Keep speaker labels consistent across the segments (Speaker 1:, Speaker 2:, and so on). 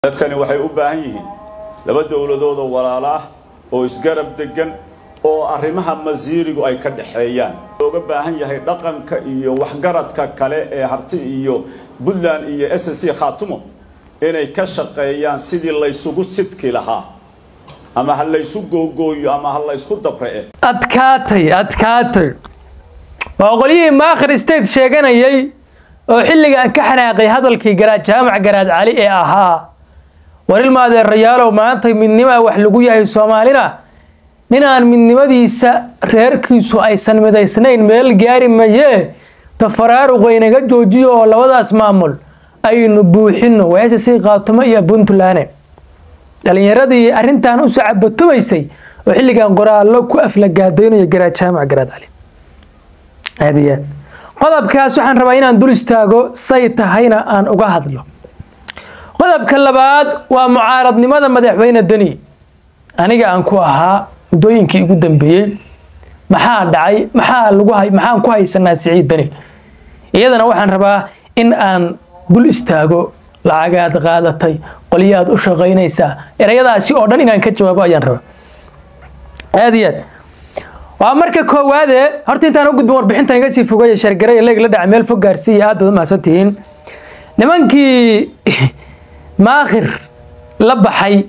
Speaker 1: dadkani waxay u baahan yihiin laba dowladoodoo walaalo ah oo isgarab degan oo arrimaha masiirigu ay ka dhexeeyaan looga baahan yahay dhaqanka iyo waxgaradka kale ee harti iyo puntland iyo s c khaatumo inay ka shaqeeyaan sidii laysugu sidki lahaa ama ha laysu googooyo ama ha laysku dabre
Speaker 2: adkaatay adkaatay waa qolyihii maakhir state sheeganayay oo xilligan ka xanaaqay hadalkii garaad jaamac garaad cali ee ahaa warilma adeerayaalow maanta midnimaa wax lagu yahay soomaalina ninaan midnimadiisa reerkiisu aysan midaysnayn meel gaari mayee tafaraaruq waynaga joojiyo oo labadaas maamul aynu buuxino weese sii qaatumo iyo puntland dhalinyaradii arrintan usoo cabatumaysay oo xilligan qoraallo ku aflagaadaynaya garaad jaamac garaad cali aad iyo aad qodobkaas waxaan rabaa inaan dul istaago say tahayna aan uga hadlo qodobka labaad waa mucaaradnimada madaxweyne deni aniga aan ku ahaa muddooyinkii ugu dambeeyey maxaa dhacay maxaa lagu maxaan ku haysanaa siciid deni iyadana waxaan rabaa in aan dul istaago lacagaad qaadatay qolyaad u shaqaynaysaa erayadaasi oo dhan inaan ka jawaabo ayaan rabaa aad iyo aad waa marka koowaade horta intaan u gudbin warbixintan iga sii fogaya shargaray leeg la dhaca meel fog gaarsiiya aad baad u mahadsantihiin nimankii maakhir la baxay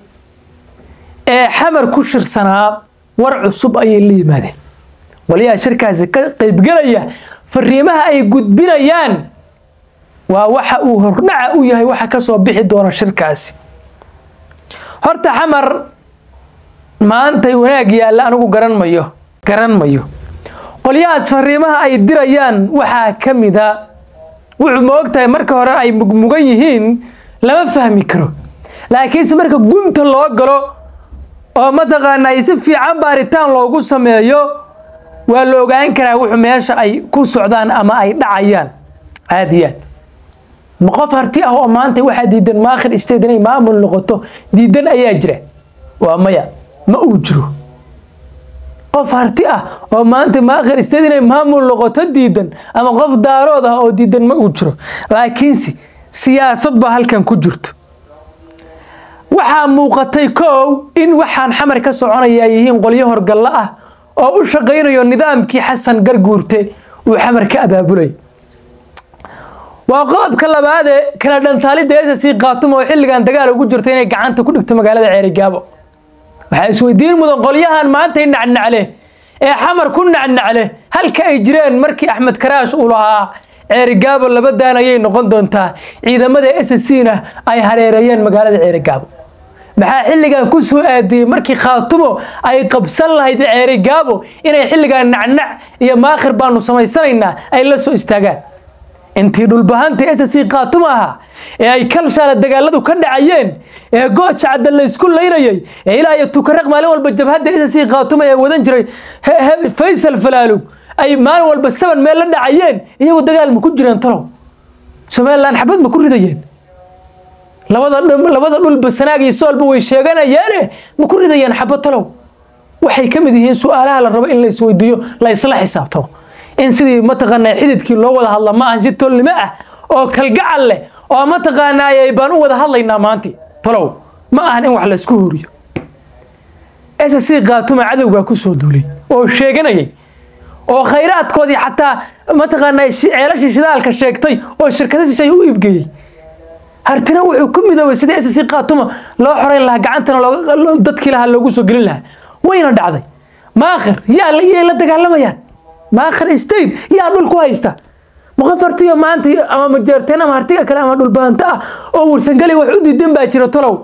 Speaker 2: ee xamar ku shirsanaa war cusub ayay la yimaadeen waliyaa shirkaasi ka qaybgelaya fariimaha ay gudbinayaan waa waxa uu hordhaca u yahay waxa kasoo bixi doona shirkaasi horta xamar maantay wanaag yaalla anigu garan mayo garan mayo qolyahaas fariimaha ay dirayaan waxaa ka mida wuxuu ma ogtahay marka hore ay mugmugan yihiin lama fahmi karo laakiinse marka gunta loo galo oo mataqaanaa si fiican baaritaan loogu sameeyo waa la ogaan karaa wuxuu meesha ay ku socdaan ama ay dhacayaan caadiyaan ma qof harti ah oo maanta waxaa diidan maakhir state inay maamul noqoto diidan ayaa jira waa maya ma uu jiro qof harti ah oo maanta maakhir state inay maamul noqoto diidan ama qof daarood ah oo diidan ma uu jiro laakiinse siyaasad baa halkan ku jirto waxaa muuqatay kow in waxaan xamar ka soconaya ay yihiin qolyo horgallo ah oo u shaqaynayo nidaamkii xasan garguurte uu xamar ka abaabulay waa qodobka labaadee kala dhantaalidda ss khaatumo oo xilligan dagaal ugu jirta inay gacanta ku dhigto magaalada ceerigaabo waxaa isweydiin mudan qolyahan maantay nacnacle ee xamar ku nacnacle halka ay jireen markii axmed karaash uu lahaa ceerigaabo labadaan ayay noqon doontaa ciidamada s c na ay hareereeyeen magaalada ceerigaabo maxaa xilligan ku soo aadiyey markii khaatumo ay qabsan lahayd ceerigaabo inay xilligan nacnac iyo maakhir baanu samaysanaynaa ay la soo istaagaan intii dhulbahanta s c khaatumo ahaa ee ay kalshaala dagaaladu ka dhacayeen ee gooja cadda laysku laynayay ee ilaa iyo tukaraq maalin walba jabhadda s c khaatumo ee wadan jiray faysal falaalug ay maalin walba saban meel la dhacayeen iyagu dagaal ma ku jireen talow somalilan xabad ma ku ridayeen labada dhulba sanaag iyo soolba way sheeganayeene ma ku ridayeen xabad talow waxay ka mid yihiin su-aalaha la rabo in la isweydiiyo la isla xisaabtamo in sidii mataqaanaa xididkii loo wada hadla ma ahan si tolnimo ah oo kalgacal leh oo mataqaanaa baan u wada hadlaynaa maanti talow ma ahan in wax laysku huriyo s c khaatuma cadow baa ku soo duulay oo sheeganayay oo khayraadkoodii xataa mataqaanaa ceelashii shidaalka sheegtay oo shirkada shishay u iibgeeyey hartina wuxuu ku midoobay sidii s c khaatuma loo xorayn lahaa gacantana dadkii lahaa loogu soo gelin lahaa wayna dhacday maakhir yaa yay la dagaalamayaan maakhir state yaa dhul ku haysta ma qof hartiyo maanta ama majeerteen ama hartiga kale ama dhulbaanto ah oo warsangeli wax u diidan baa jira tolow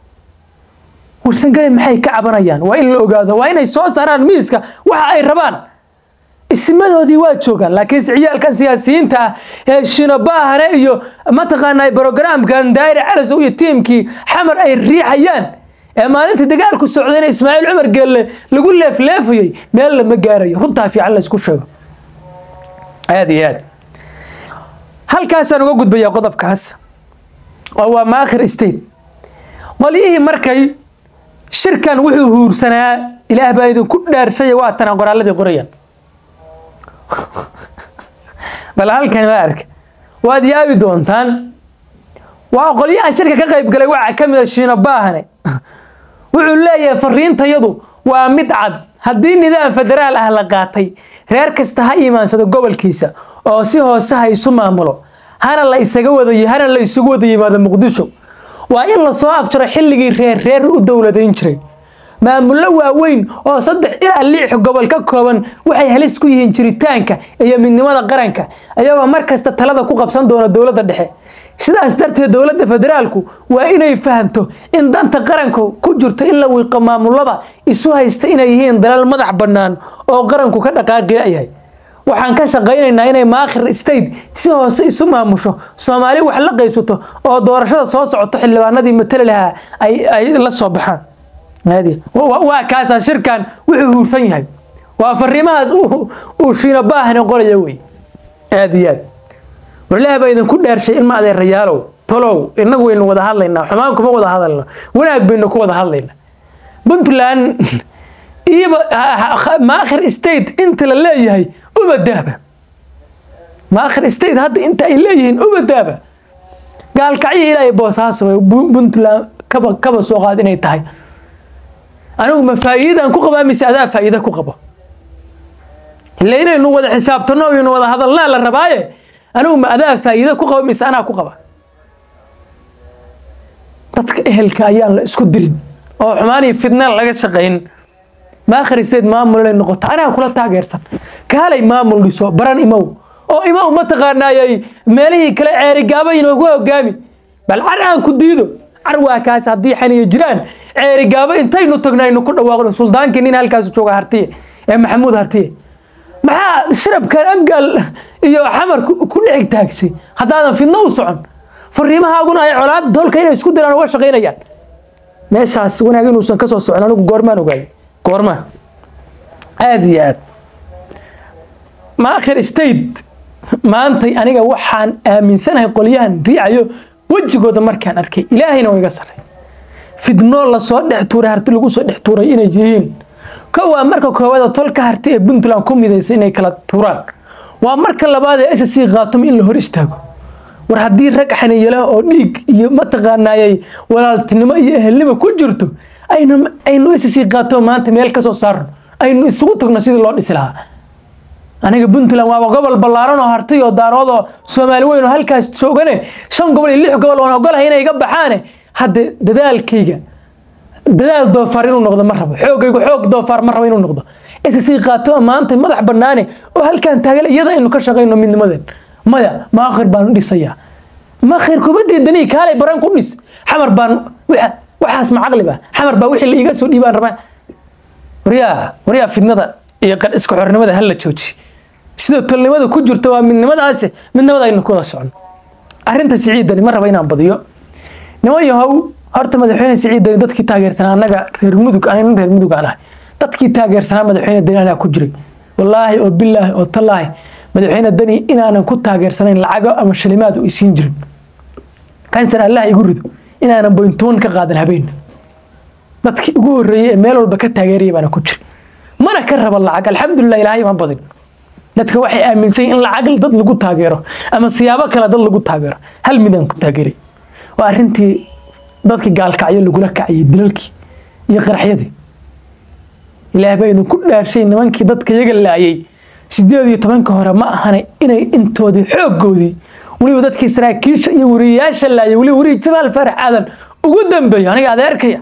Speaker 2: warsangeli maxay ka cabanayaan waa in la ogaado waa inay soo saaraan miiska waxa ay rabaan ismadoodii waa joogaan laakiinse ciyaalka siyaasiyiinta ah ee shinobaahane iyo mataqaanaa brogramkan daayir calasow iyo tiimkii xamar ay riixayaan ee maalintii dagaalku socdayna ismaaciil cumar geelle lagu leefleefayay meel lama gaarayo runtaa fiican la isku sheego aad iyo aad halkaasaan uga gudbayaa qodobkaas oo waa maakhir state qolyihii markay shirkan wuxuu huursanaa ilaah baa idinku dhaarshay waa tanaa qoraalladii qorayaan bal halkan ma arka waad yaabi doontaan waa qolyaha shirka ka qayb galay waxaa ka mid a shiino baahane wuxuu leeyahay fariintayadu waa mid cad haddii nidaam federaal ah la qaatay reer kasta ha imaansado gobolkiisa oo si hoose ha isu maamulo hana la isaga wada hana la isugu wada yimaado muqdisho waa in lasoo afjaro xilligii reer reer u dowladayn jiray maamullo waaweyn oo saddex ilaa lix gobol ka kooban waxay halis ku yihiin jiritaanka iyo midnimada qaranka iyagoo mar kasta talada ku qabsan doona dowladda dhexe sidaas darteed dowladda federaalku waa inay fahamto in danta qaranku ku jirto in la wiiqo maamulada isu haysta inay yihiin dalal madax bannaan oo qaranku ka dhaqaaqi yahay waxaan ka shaqaynaynaa inay maakhir state si hoose isu maamusho soomaali wax la qaybsato oo doorashada soo socoto xildhibaanadii matali lahaa ay la soo baxaan waa kaasaa shirkan wuxuu huursan yahay waa fariimahaas uu shiino baahane qoraya wey aad iyo aad warlaah baa idinku dheershay ilma adeerayaalow tolow inagu waynu wada hadlaynaa xumaan kuma wada hadalno wanaag baynu ku wada hadlaynaa puntland iyoba maakhir state inta la leeyahay ubadaaba maakhir state hadda inta ay leeyihiin ubadaaba gaalkacyo ilaahay boosaaso puntland kaba kaba soo qaad inay tahay anigu ma faa'iidaan ku qabaa mise adaa faa'iida ku qabo ila inaynu wada xisaabtano aynu wada hadalnaa la rabaaye anigu ma adaa faa'iida ku qaba mise anaa ku qaba dadka ehelka ayaan la isku dirin oo xumaan iyo fidnaan laga shaqayn maakhir state maamul inay noqoto anaa kula taageersan kaalay maamul dhiso baran imow oo imow mataqaanaayay meelihii kale ceerigaaba inoogu hogaami bal car aan ku diido car waa kaas haddii xaniyo jiraan ceerigaabo intaynu tagno aynu ku dhawaaqno suldaankii nin halkaas jooga hartiye ee maxamuud hartiye maxaa shirabkan abgaal iyo xamar ku dhexig taagshay haddaadan fidno u socon fariimahaaguna ay colaad dolka inay isku diraan uga shaqaynayaan meeshaas wanaag inuusan kasoo socon anigu goormaan ogaaday goormaan aada iyo aad maakhir state maantay aniga waxaan aaminsanahay qolyahan riicayo wejigooda markaan arkay ilaahayna waa iga saray fidno lasoo dhex tuuray harti lagu soo dhex tuuray inay yihiin ko waa marka koowaada tolka harti ee puntland ku midaysa inay kala tuuraan waa marka labaad ee sc khaatuma in la hor istaago war haddii rag xaniyala oo dhiig iyo mataqaanaayay walaaltinimo iyo ehelnimo ku jirto aynu aynu sc khaatuma maanta meel kasoo saarno aynu isugu tagno sidii loo dhisi lahaa aniga puntland waaba gobol ballaaran oo harti oo daarood oo soomaali weyn oo halkaas joogane shan gobol iyo lix gobol oon ogolahay inay iga baxaane hadde dadaalkayga dadaal doofaar inuu noqdo ma rabo xoogaygu xoog doofaar ma rabo inuu noqdo sc qaato maanta madax banaane oo halkan taagan iyada aynu ka shaqayno midnimadeen maya maakhir baan dhisayaa maakhir kuma diidanii kaalay baran ku dhis xamar baan waxaas ma caqli ba xamar baa wixii la iiga soo dhiibaan rabaa waryaa waryaa fidnada iyo iska xornimada hala jooji sida tolnimada ku jirta waa midnimadaasi midnimada aynu ku wada socono arrinta siciidani ma raba inaan badiyo niman yahow horta madaxweyne siciidani dadkii taageersanaa annaga reer mudug aniga reer mudug aan ahay dadkii taageersanaa madaxweyne dani anaa ku jiray wallaahi oo bilaahi oo tallaahi madaxweyne dani inaanan ku taageersanayn lacago ama shalimaad u isiin jirin kansar allah igu rido inaanan boyntoon ka qaadan habeen dadkii ugu horreeyey ee meel walba ka taageeraya baana ku jira mana ka raba lacag alxamdulilah ilaahay ma badin dadka waxay aaminsan in lacag dad lagu taageero ama siyaabo kale dad lagu taageero hal midaan ku taageeray waa arrintii dadkii gaalkacyo lagula kacayay dilalkii iyo qaraxyadii ilaah baa idinku dhaarshay nimankii dadka iyaga laayay sideed iyo tobanka hore ma ahana inay intoodii xooggoodii weliba dadkii saraakiisha iyo wariyayaasha laayay weliba weriyi jamaal faarax aadan ugu dambeeyo aniga adeerkaya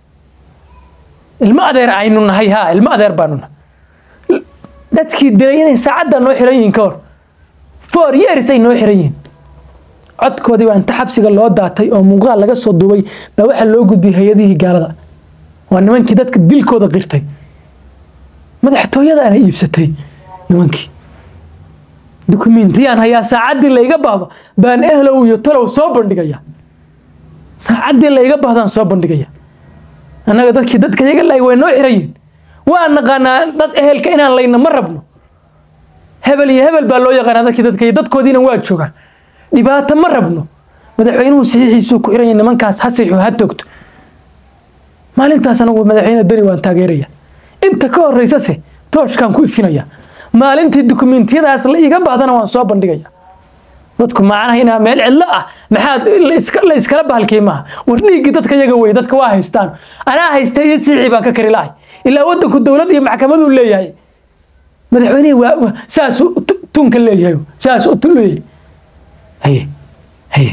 Speaker 2: ilmo adeer aynu nahay ha ilmo adeer baanu nahay dadkii dilay inay saacadda noo xiran yihiin ka hor four years ay noo xiran yihiin codkoodii baa inta xabsiga loo daatay oo muuqaal laga soo duubay baa waxaa loo gudbiyey hay-adihii gaalada waa nimankii dadka dilkooda qirtay madaxtooyada ana iibsatay nimankii dukumentiyaan hayaa saacaddii layga baahdo baan ehlow iyo talow soo bandhigaya saacaddii layga baahdaan soo bandhigaya annaga dadkii dadka iyaga laay way noo xiran yihin waa naqaanaa dad ehelka inaan layna ma rabno hebel iyo hebel baa loo yaqaanaa dadkii dadka dadkoodiina waa joogaan dhibaato ma rabno madaxweynuhu saxiixiisuu ku xiran yahay nimankaas ha siixo ha toogto maalintaas anagu madaxweyne dani waan taageeraya inta ka horeysase tooshkaan ku ifinaya maalintii dukumentiyadaas la iga baahdana waan soo bandhigaya dadku macnaha inaa meel cidlo ah maxaad la iskala bahalkii maaha war dhiiggii dadka yaga wey dadka waa haystaan anaa haysta iyo siixii baan ka kari lahay ilaa waddanku dowlad iyo maxkamaduu leeyahay madaxweynihii waa saasuu tunka leeyahay saasuu tu leeyahay haye haye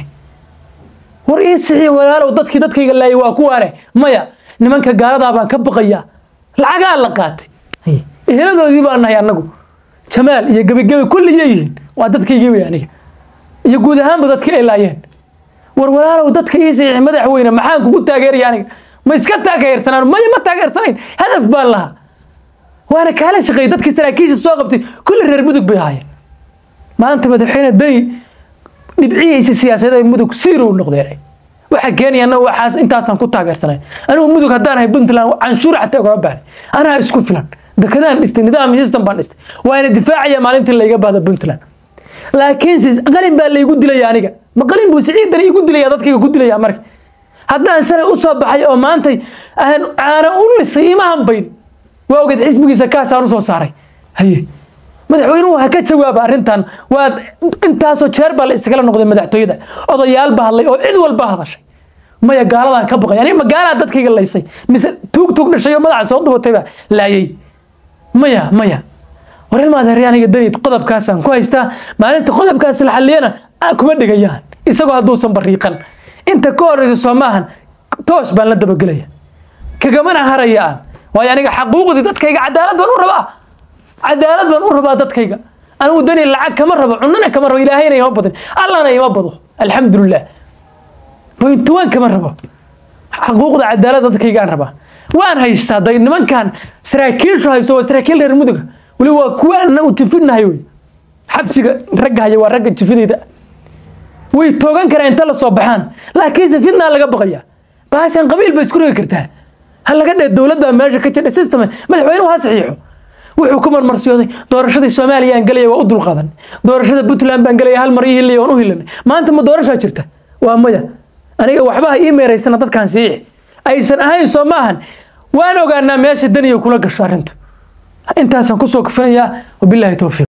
Speaker 2: war ii sixii walaalow dadkii dadkayga laayay waa kuwaane maya nimanka gaaladaa baan ka baqayaa lacagaa la qaatay haye eheladoodii baan nahay annagu jamaal iyo gebigebi kulligay yihiin waa dadkaygii wey aniga iyo guud ahaanba dadka ay laayeen war walaalow dadka ii sixi madaxweyne maxaan kugu taageeraya aniga ma iska taageersanaan maya ma taageersanayn hadaf baan lahaa waana kaala shaqeeyey dadkii saraakiisha soo qabtay kulli reer mudug bay ahaayeen maanta madaxweyne dani dhibcihiisa siyaasadeed ay mudug siiro u noqdeen waxa keenaya annaga waxaas intaasaan ku taageersanayn anigu mudug haddaan ahay puntland canshuur xataa ugama baahnay anaa isku filan dekadaan dhistay nidaam system baan dhistay waana difaacaya maalintii layga baada puntland laakiinse qalin baa laygu dilaya aniga ma qalin buu siciidan igu dilaya dadkayga ku dilaya marka haddaan shalay u soo baxay oo maantay aan caana u lisay ima hambayn waa ogeed xisbigiisa kaasaan usoo saaray haye madaxweynuhu ha ka jawaaba arrintan waa intaasoo jeer baa la iskala noqday madaxtooyada odayaal ba hadlay oo cid walba hadashay maya gaaladaan ka baqay aniga magaalaa dadkayga laysay mise tuug tuug dhashay oo madaxa soo dubatay baa laayay maya maya war ilmaadeer aniga dani qodobkaasaan ku haystaa maalinta qodobkaas la xalliyana kuma dhigayaan isagoo hadduusan bariiqan inta ka horeysa soo maahan toos baan la dabagelaya kagamana haraya aan waayo aniga xaquuqdii dadkayga cadaalad baan u rabaa cadaalad baan u rabaa dadkayga anigu dani lacag kama rabo cunana kama rabo ilaahayna ima badin allana ima bado alxamdulilah bointuwan kama rabo xaquuqda cadaalad dadkaygaan rabaa waan haystaa day nimankan saraakiishu hayso waa saraakiil reer muduga weli waa kuwa anagu jifinahay wey xabsiga ragga haya waa ragga jifidayda way toogan karaan inta la soo baxaan laakiinse fitnaa laga baqaya baashan qabiil bay isku rigi kartaa ha laga dhee dowladda meesha ka jira system madaxweynuhu ha saxiixo wuxuu ku marmarsiyooday doorashadii soomaaliya aan gelaya waa u dulqaadan doorashada puntland baan gelaya hal mar ii hilaya waan u hilanay maanta ma doorashaa jirta waa maya aniga waxbaha ii meeraysana dadkaan siici aysan ahayn soo maahan waan ogaanaa meesha daniya kula gasho arrintu intaasaan kusoo kufinayaa wabilaahi towfiiq